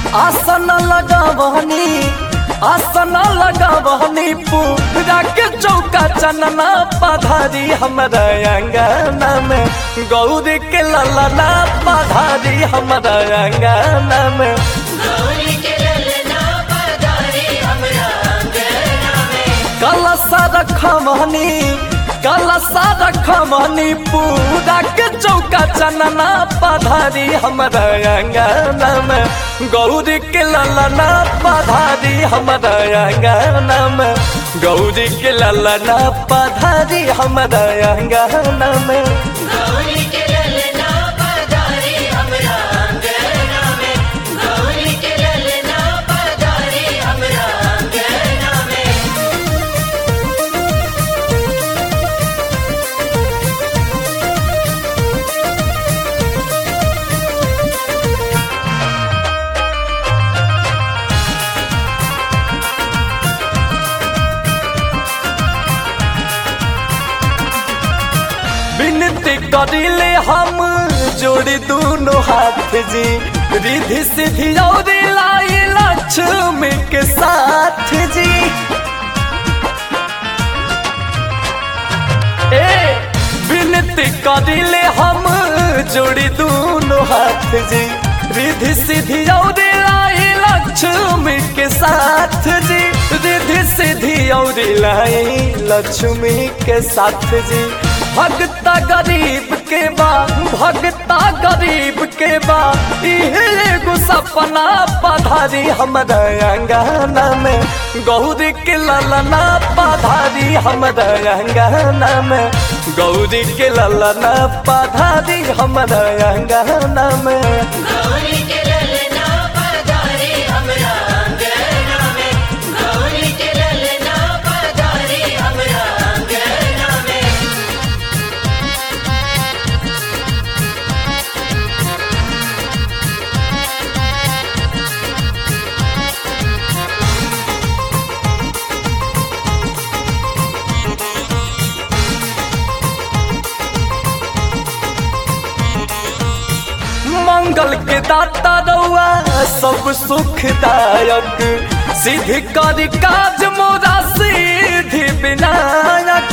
आसन लगावनी आसन लगावनी पूरा के चौका चनना पधारी हमारा अंगना में गौरी के ललना पधारी हमारा अंगना में गौरी के ललना पधारी हमरा अंगना में कलसा रखमनी कलसा रखमनी पूरा के चौका चनना पधारी हमारा अंगना में गौरी के ललना पधारी हमारा अंगना में गौरी के ललना पधारी हमारा अंगना में गौरी के ललना पधारी हमरा अंगना में गौरी के ललना पधारी हमरा अंगना में विनती करिले हम जोड़ी दोनों हाथ जी रिधि सिद्धि और लाई लक्ष्मी के साथ जी ए विनती करिले हम जोड़ी दोनों हाथ जी रिधि सिद्धि और लाई लक्ष्मी के साथ जी रिधि सिद्धि और लाई लक्ष्मी के साथ जी भगता गरीब के बा भगता गरीब के बा इहे एगो सपना पधारी हमारा अंगना में गौरी के ललना पधारी हमारा अंगना में गौरी के ललना पधारी हमारा अंगना में गौरी के ललना पधारी हमरा अंगना में गौरी के ललना पधारी हमरा अंगना में मंगल के दाता रउआ सब सुखदायक सिद्धि कर काज मोरा सिद्धि विनायक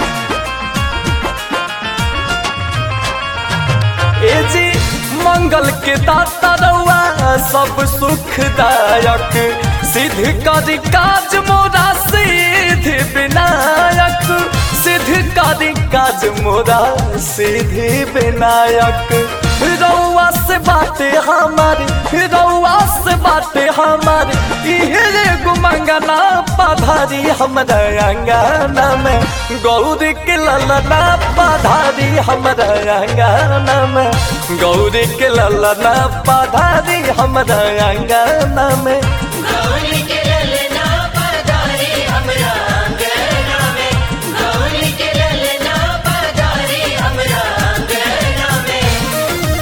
ए जी मंगल के दाता रउआ सब सुखदायक सिद्धि कर काज मोरा सिद्धि विनायक सिद्धि कर काज मोरा सिद्धि विनायक रउआ से बाटे हमारी रउआ से बाटे हमारी इहे एगो मंगना पधारी हमारा अंगना में गौरी के ललना पधारी हमारा अंगना में गौरी के ललना पधारी हमारा अंगना में गौरी के ललना पधारी हमरा अंगना में गौरी के ललना पधारी हमरा अंगना में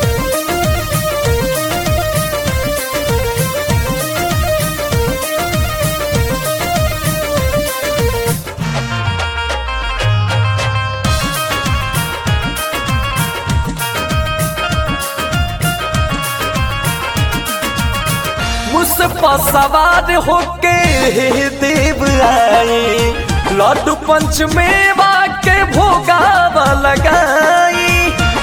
मुझ पर सवार होके हे देव आई लड्डू पंच मेवा के भोगावा लगाई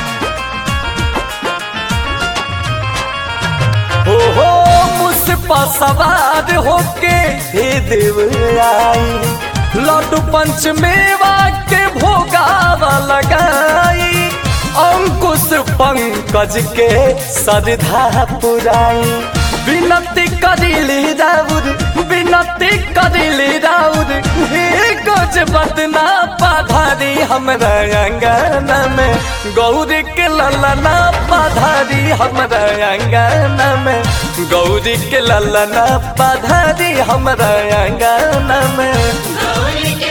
हो हो मुझ पर सवार होके हे देव आई लड्डू पंच मेवा के भोगावा लगाई अंकुश पंकज के सरधा पुराई विनती करिली राउर विनती करिली राउर हे गज बदना पधारी हमरा अंगना में गौरी के ललना पधारी हमरा अंगना में गौरी के ललना पधारी हमरा अंगना में गौरी के